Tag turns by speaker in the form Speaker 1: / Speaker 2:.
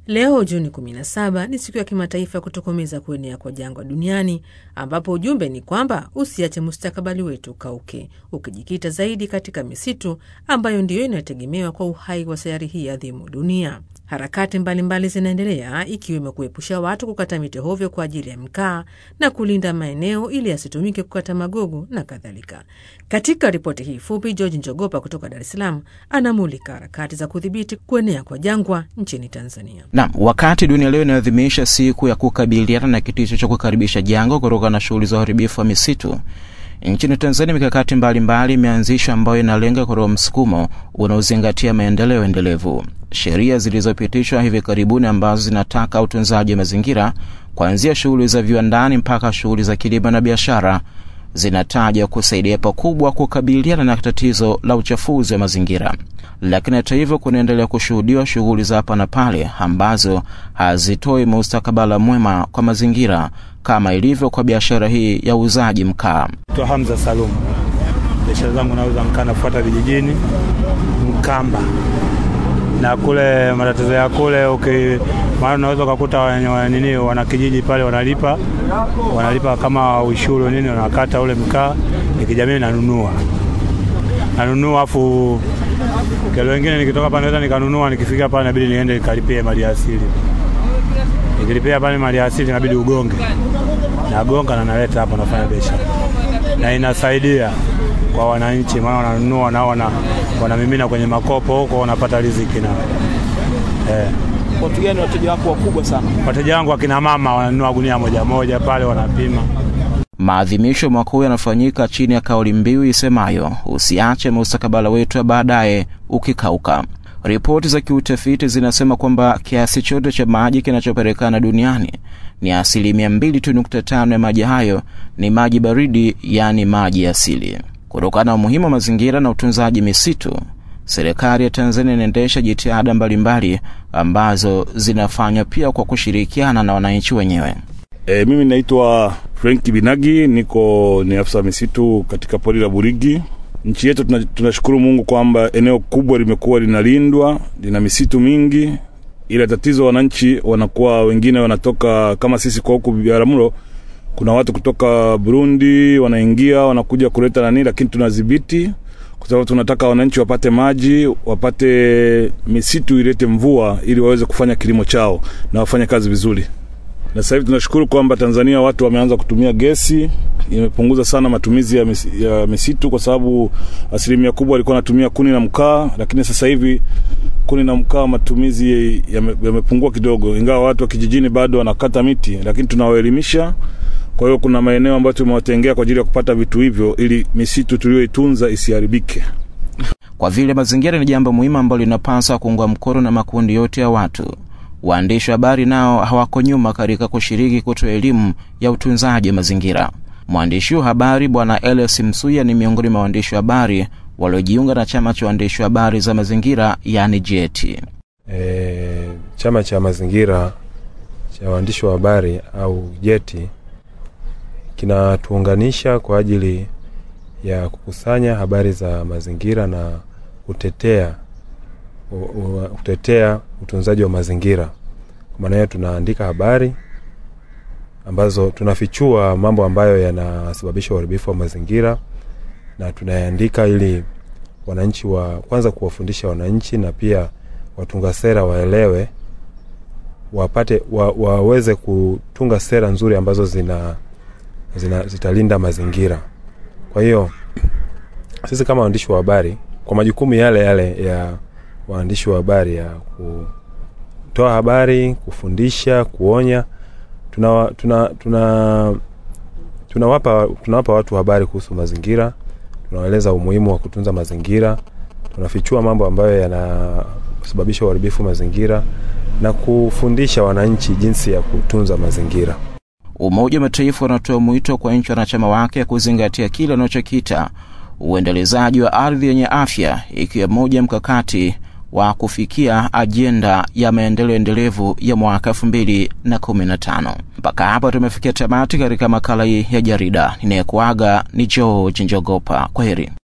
Speaker 1: Leo Juni 17 ni siku ya kimataifa ya kutokomeza kuenea kwa jangwa duniani, ambapo ujumbe ni kwamba usiache mustakabali wetu ukauke, ukijikita zaidi katika misitu ambayo ndiyo inategemewa kwa uhai wa sayari hii adhimu dunia. Harakati mbalimbali zinaendelea ikiwemo kuepusha watu kukata miti hovyo kwa ajili ya mkaa na kulinda maeneo ili yasitumike kukata magogo na kadhalika. Katika ripoti hii fupi, George Njogopa kutoka Dar es Salaam anamulika harakati za kudhibiti kuenea kwa jangwa nchini Tanzania.
Speaker 2: Naam, wakati dunia leo inaadhimisha siku ya kukabiliana na kitisho cha kukaribisha jangwa kutokana na shughuli za uharibifu wa misitu nchini Tanzania, mikakati mbalimbali imeanzishwa ambayo inalenga kutoa msukumo unaozingatia maendeleo endelevu. Sheria zilizopitishwa hivi karibuni ambazo zinataka utunzaji wa mazingira kuanzia shughuli za viwandani mpaka shughuli za kilimo na biashara zinataja kusaidia pakubwa kukabiliana na tatizo la uchafuzi wa mazingira. Lakini hata hivyo, kunaendelea kushuhudiwa shughuli za hapa na pale ambazo hazitoi mustakabala mwema kwa mazingira kama ilivyo kwa biashara hii ya uuzaji mkaa.
Speaker 3: Naitwa Hamza Salum, biashara zangu nauza mkaa, nafuata vijijini Mkamba na kule matatizo ya kule okay, maana unaweza ukakuta nini wanakijiji pale wanalipa wanalipa kama ushuru nini, wanakata ule mkaa, nikijamii nanunua nanunua, afu kelo wengine nikitoka pale naweza nikanunua, nikifika pale inabidi niende nikalipie mali asili, nikilipia pale mali asili inabidi ugonge, nagonga na naleta hapa, nafanya biashara na inasaidia kwa wananchi, maana wananunua nao wana, wanamimina kwenye makopo huko, wanapata riziki nao
Speaker 4: eh. Watu gani wateja wako wakubwa sana?
Speaker 3: Wateja wangu akina mama wananunua gunia moja moja pale, wanapima.
Speaker 2: Maadhimisho mwaka huu yanafanyika chini ya kauli mbiu isemayo usiache mustakabala wetu wa baadaye ukikauka. Ripoti za kiutafiti zinasema kwamba kiasi chote cha maji kinachopatikana duniani ni asilimia mbili tu nukta tano ya maji hayo ni maji baridi, yaani maji asili. Kutokana na umuhimu wa mazingira na utunzaji misitu, serikali ya Tanzania inaendesha jitihada mbalimbali ambazo zinafanywa pia kwa kushirikiana na wananchi wenyewe.
Speaker 5: E, mimi naitwa Frank Binagi, niko ni afisa misitu katika pori la Burigi. Nchi yetu tunashukuru Mungu kwamba eneo kubwa limekuwa linalindwa, lina misitu mingi, ila tatizo wananchi wanakuwa wengine wanatoka kama sisi kwa huku Biharamulo kuna watu kutoka Burundi wanaingia wanakuja kuleta nani, lakini tunadhibiti kwa sababu tunataka wananchi wapate maji, wapate misitu ilete mvua ili waweze kufanya kilimo chao na wafanye kazi vizuri. Na sasa hivi tunashukuru kwamba Tanzania watu wameanza kutumia gesi, imepunguza sana matumizi ya, mis, ya misitu kwa sababu asilimia kubwa walikuwa wanatumia kuni na mkaa, lakini sasa hivi kuni na mkaa matumizi yamepungua ya kidogo, ingawa watu wa kijijini bado wanakata miti, lakini tunawaelimisha kwa hiyo kuna maeneo ambayo tumewatengea kwa ajili ya kupata vitu hivyo ili misitu tuliyoitunza isiharibike.
Speaker 2: Kwa vile mazingira ni jambo muhimu ambalo linapaswa kuungwa mkono na makundi yote ya watu, waandishi wa habari nao hawako nyuma katika kushiriki kutoa elimu ya utunzaji wa mazingira. Mwandishi wa habari Bwana Elias Msuya ni miongoni mwa waandishi wa habari waliojiunga na chama cha waandishi wa habari za mazingira, yani JETI.
Speaker 6: E, chama cha mazingira cha waandishi wa habari au JETI kinatuunganisha kwa ajili ya kukusanya habari za mazingira na kutetea kutetea utunzaji wa mazingira. Kwa maana hiyo, tunaandika habari ambazo tunafichua mambo ambayo yanasababisha uharibifu wa mazingira na tunayaandika ili wananchi wa kwanza kuwafundisha wananchi na pia watunga sera waelewe, wapate wa, waweze kutunga sera nzuri ambazo zina zina, zitalinda mazingira. Kwa hiyo sisi kama waandishi wa habari kwa majukumu yale yale ya waandishi wa habari ya kutoa habari, kufundisha, kuonya, tunawapa tuna, tuna, tunawapa tunawapa watu habari kuhusu mazingira, tunawaeleza umuhimu wa kutunza mazingira, tunafichua mambo ambayo yanasababisha uharibifu mazingira na kufundisha wananchi jinsi ya kutunza mazingira.
Speaker 2: Umoja wa Mataifa unatoa mwito kwa nchi wanachama wake kuzingatia kile wanachokita uendelezaji wa ardhi yenye afya, ikiwa moja mkakati wa kufikia ajenda ya maendeleo endelevu ya mwaka elfu mbili na kumi na tano. Mpaka hapa tumefikia tamati katika makala hii ya jarida. Ninayekuaga ni George Njogopa. Kwa heri.